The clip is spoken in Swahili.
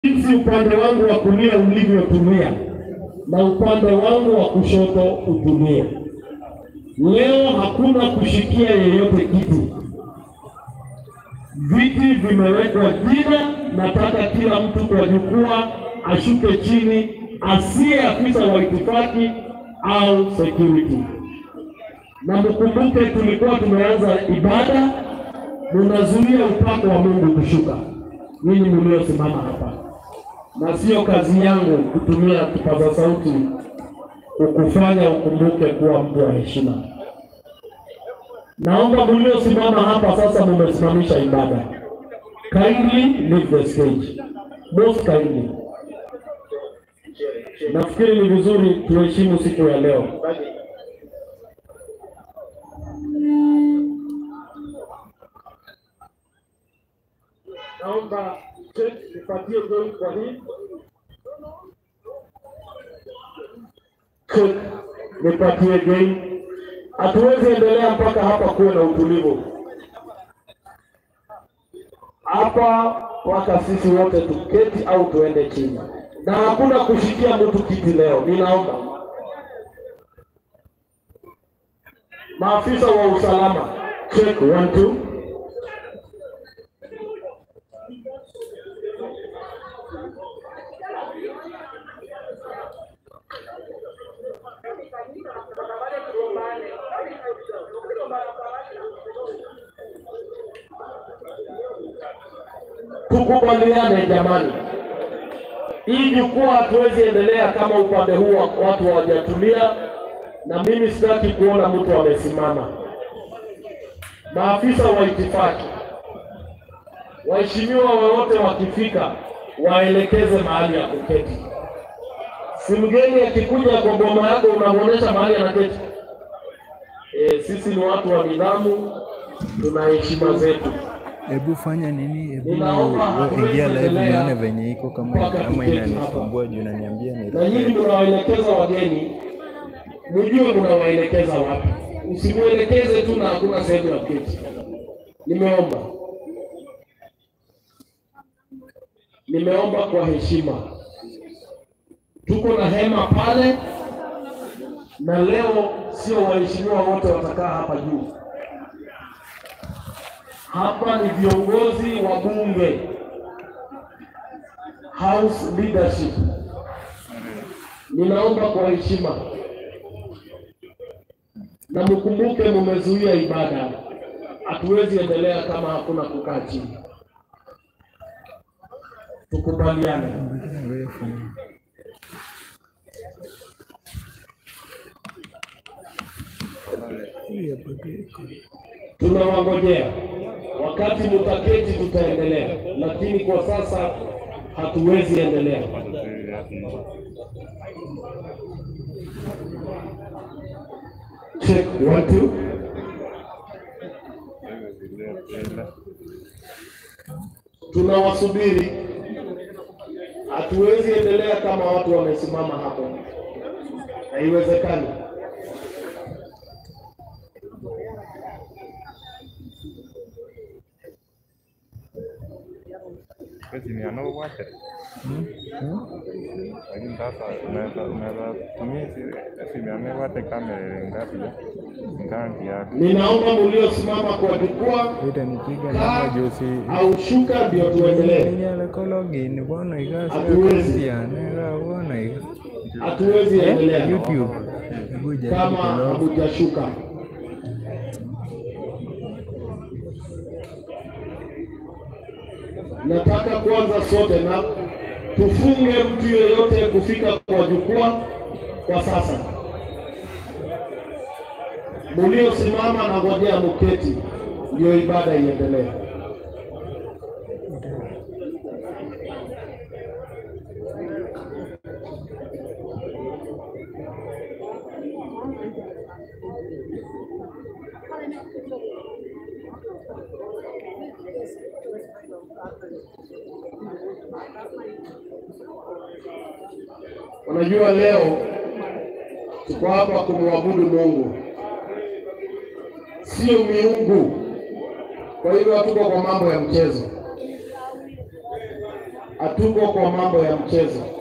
jinsi upande wangu wa kulia ulivyotumia na upande wangu wa kushoto utumie. Leo hakuna kushikia yeyote kiti, viti vimewekwa jina. Nataka kila mtu kwa jukwaa ashuke chini, asiye afisa wa itifaki au security. Na mkumbuke, tulikuwa tumeanza ibada, munazuia upako wa Mungu kushuka, ninyi mliosimama hapa, na sio kazi yangu kutumia kipaza sauti ukufanya ukumbuke kuwa mtu wa heshima. Naomba mliosimama hapa sasa, mumesimamisha ibada, kindly leave the stage, most kindly. Nafikiri ni vizuri tuheshimu siku ya leo. Naomba nipatie goli kwa hii Cook, nipatie game. Hatuwezi endelea mpaka hapa kuwe na utulivu hapa, mpaka sisi wote tuketi au tuende chini, na hakuna kushikia mtu kiti leo. Ninaomba maafisa wa usalama, check one two. Tukubaliane jamani, hii jukwaa hatuwezi endelea kama upande huu wa- watu hawajatulia, na mimi sitaki kuona mtu amesimama. Maafisa wa itifaki, waheshimiwa wowote wakifika, waelekeze mahali ya kuketi. Si mgeni akikuja kwa boma yako unamwonyesha mahali anaketi. E, sisi ni watu wa nidhamu, tuna heshima zetu. Hebu fanya nini? Hebu Ninaomba hatuwezi ingia live endelea nione venye iko, kama mpaka kama tuketi inanisumbua juu naniambia ni na nyinyi mnawaelekeza wageni, mjue mnawaelekeza wapi. Usimwelekeze tu na hakuna sehemu ya kuketi. Nimeomba, nimeomba kwa heshima. Tuko na hema pale, na leo sio waheshimiwa wote watakaa hapa juu. Hapa ni viongozi wa bunge, house leadership. Ninaomba kwa heshima na mkumbuke, mumezuia ibada. Hatuwezi endelea kama hakuna kukaa chini. Tukubaliane. Tunawangojea wakati mutaketi, tutaendelea, lakini kwa sasa hatuwezi endelea. Check one two. Tunawasubiri, hatuwezi endelea kama watu wamesimama hapo, haiwezekani. Siniano wote lakini sasa unaweza unaweza tumia hizi simiane wote kamera ngapi ngangi yako Ninaomba mliosimama kwa jukwaa itanipiga kaa namba juu si au shuka, ndio tuendelee. inyala kologin bono Hatuwezi. ikasianega bono iga Hatuwezi endelea YouTube hebu jaribu kama kulog hamujashuka. Nataka kwanza sote na tufunge mtu yeyote kufika kwa jukwaa kwa sasa. Muliosimama na ngojea muketi, ndio ibada iendelee. Unajua leo tuko hapa kumwabudu Mungu, sio miungu. Kwa hivyo hatuko kwa mambo ya mchezo. hatuko kwa mambo ya mchezo.